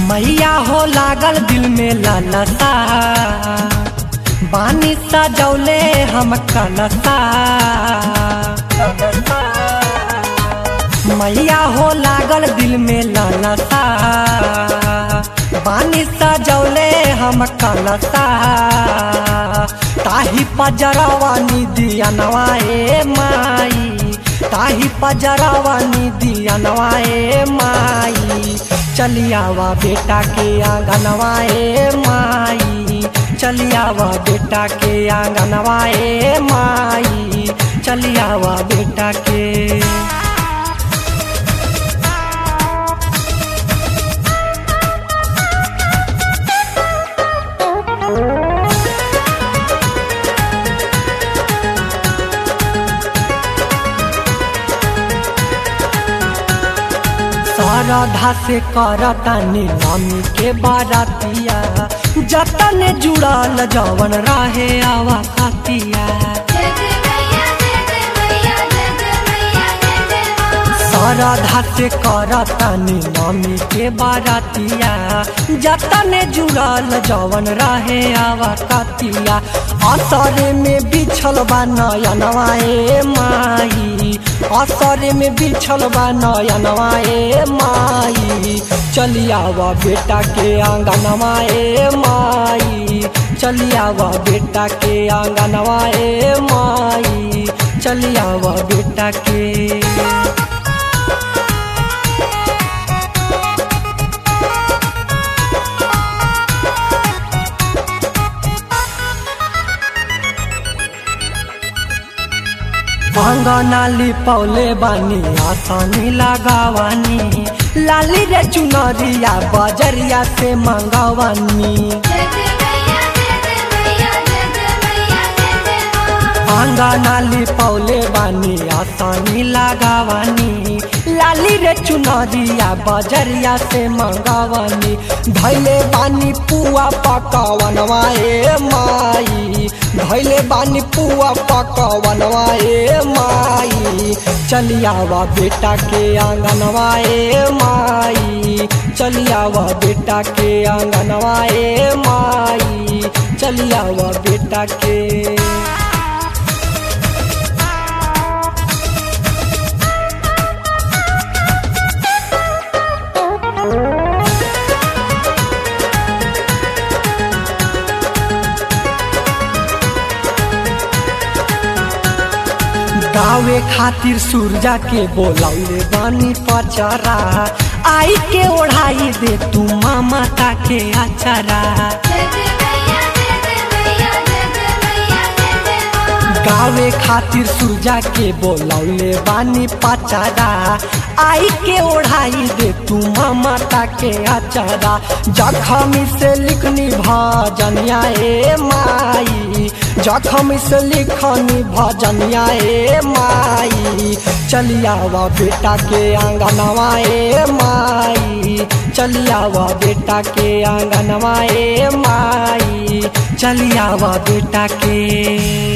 मैया हो लागल दिल में लालसा बानी सजौले हम कलसा मैया हो लागल दिल में लालसा बानी सजौले हम कलसा ताही पजरवा निदिया नवाए माई ताही पजरवा निदिया नवाए माई चलियावा बेटा के आंगनवाए माई चलियावा बेटा के आंगनवाए माई चलियावा बेटा के श्रद्धा से करतानी मम्मी के बारातिया जतन जुड़ल जवन रहे आवा खातिया श्रद्धा से करतानी मम्मी के बारातिया जतन जुड़ल जवन रहे आवा खातिया असर में बिछल बा नयनवाए माई असर में बिछल बा नयनवाए माई चलियावा बेटा के आंगनवाए माई चलियावा बेटा के आंगनवाए माई चलियावा बेटा के अंगनाली पौले बानी आसानी लगावानी लाली रे चुनरिया बजरिया से मंगवानी अंगनाली पौले बानी आसानी लगावानी लाली रे चुनरिया बजरिया से मंगवानी धैले बानी पुआ पकवनवाए माई धैले बानी पुआ पकवनवाए माई चलियावा बेटा के आंगनवाए माई चलियावा बेटा के आंगनवाए माई चलियावा बेटा के गावे खातिर सूरजा के बोलौले बानी पचरा आई के ओढ़ाई दे तू मामा के अचरा गावे खातिर सूरजा के बोलौले बानी पचरा आई के ओढ़ाई दे तू मामा के अचरा जखमी से लिखनी भजनिया ए माई जखम से लिखनी भजनिया ए माई चलियावा बेटा के आंगनवा ए माई चलियावा बेटा के आंगनवा ए माई चलियावा बेटा के